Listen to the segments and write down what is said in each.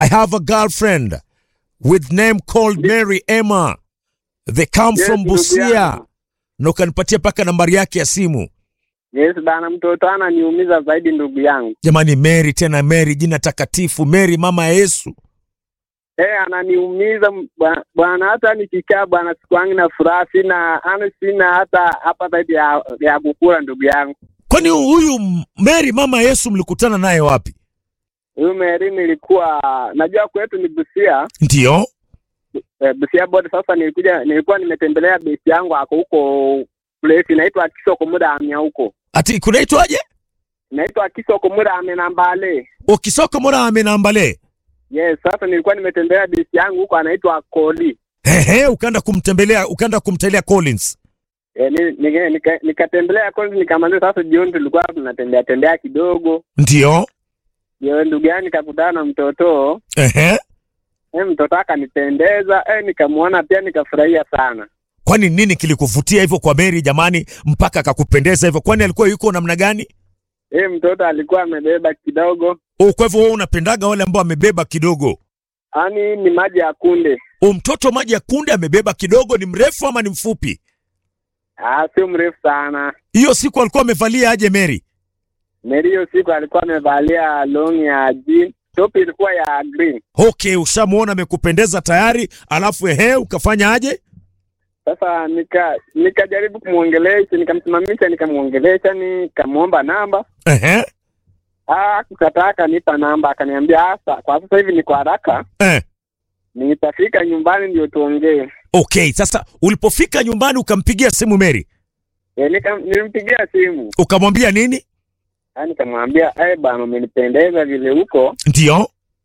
I have a girlfriend with name called Mary Emma. They come Yes, from ndugu Busia. yangu. Na ukanipatia mpaka nambari yake ya simu. Yes bana, mtoto ananiumiza zaidi ndugu yangu. Jamani, Mary tena Mary, jina takatifu Mary, mama ya Yesu. Eh, ananiumiza m- bwa- bwana, hata nikikaa bwana, siku yangu na furaha sina, ana sina hata hapa zaidi ya, ya kukula ndugu yangu. Kwani huyu Mary mama ya Yesu mlikutana naye wapi? Huyu Mary nilikuwa najua kwetu ni Busia Ndio. eh, Busia bodi. Sasa nilikuja nilikuwa nimetembelea besi yangu ako huko place inaitwa Kisoko muda amya huko Ati kunaitwaje? inaitwa Kisoko muda ame nambale. Ukisoko mora amenambale. Yes, sasa nilikuwa nimetembelea besi yangu huko anaitwa Koli. Ehe, ukaenda kumtembelea, ukaenda kumtembelea Collins. E, nikatembelea ni, nika, nikatembelea kwanza nikamaliza. Sasa jioni tulikuwa tunatembea tembea kidogo, Ndio. ndio ndugu yangu nikakutana na mtoto Ehe. e, mtoto akanipendeza e, nikamwona pia nikafurahia sana. Kwani nini kilikuvutia hivyo kwa Mary jamani, mpaka akakupendeza hivyo? Kwani alikuwa yuko namna gani? E, mtoto alikuwa amebeba kidogo, Oh, kwa hivyo wewe unapendaga wale ambao amebeba kidogo. yani ni maji ya kunde. Oh, mtoto maji ya kunde amebeba kidogo, ni mrefu ama ni mfupi? Ah, sio mrefu sana. Hiyo siku alikuwa amevalia aje Mary? Meri hiyo siku alikuwa amevalia long ya jean, top ilikuwa ya green. Okay, ushamuona amekupendeza tayari, alafu ehe, ukafanya aje? Sasa nika nikajaribu kumwongelesha, nikamsimamisha, nikamwongelesha, nikamwomba namba Ehe. Ah, kukataa akanipa namba, akaniambia hasa kwa sasa hivi niko haraka, Eh. nitafika nyumbani ndio tuongee. Okay, sasa ulipofika nyumbani ukampigia simu Mary, E, nika, nilimpigia simu ukamwambia nini? Ah, nikamwambia eh, bwana umenipendeza vile huko, Ndio.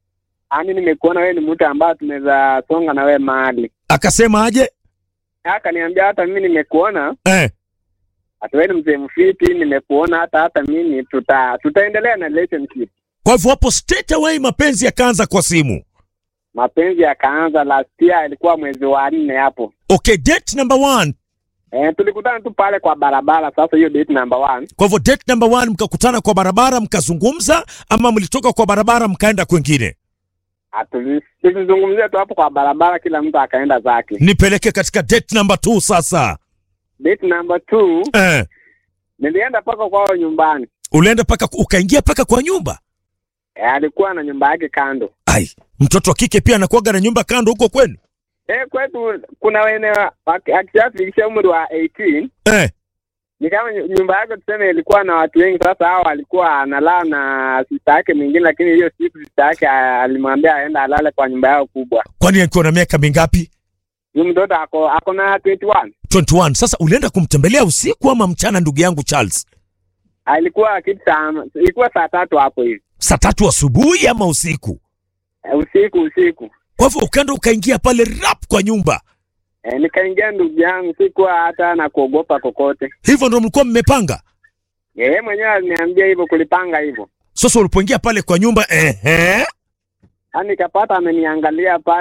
ani nimekuona wewe ni mtu ambaye tunaweza songa na wewe mahali. Akasema aje? Akaniambia hata mimi nimekuona, Eh. hata wewe ni mzee mfiti, nimekuona hata hata mimi tuta tutaendelea na relationship. Kwa hivyo hapo straight away mapenzi yakaanza kwa simu. Mapenzi yakaanza last year, ilikuwa mwezi wa nne hapo. Okay, date number one. Eh, tulikutana tu pale kwa barabara. Sasa hiyo date number one Kwa hivyo date number one mkakutana kwa barabara mkazungumza, ama mlitoka kwa barabara mkaenda kwengine? Atuli- tulizungumzia tu hapo kwa barabara, kila mtu akaenda zake. Nipeleke katika date number two sasa. Date number two, Eh. nilienda mpaka kwao nyumbani. Ulienda paka ukaingia paka kwa nyumba? E, alikuwa na nyumba yake kando. Ai, mtoto wa kike pia anakuwaga na nyumba kando huko kwenu? E, kwetu kuna wene waki- akishafikisha umri wa 18 Eh. ni kama nyu- nyumba yake tuseme ilikuwa na watu wengi. Sasa hao alikuwa analala na sista yake mwingine, lakini hiyo siku sista yake a- alimwambia aenda alale kwa nyumba yao kubwa. Kwani alikuwa na miaka mingapi? Huyu mtoto ako ako na 21 21. Sasa ulienda kumtembelea usiku ama mchana, ndugu yangu Charles? alikuwa kitu saa ilikuwa saa tatu hapo hivi Saa tatu asubuhi ama usiku? e, usiku usiku. Kwa hivyo ukaenda ukaingia pale rap kwa nyumba, E, nikaingia ndugu yangu, sikuwa hata na kuogopa kokote. hivyo ndo mlikuwa mmepanga? Yeye mwenyewe aliniambia hivyo, kulipanga hivyo. Sasa ulipoingia pale kwa nyumba, ehe, Yaani nikapata ameniangalia pale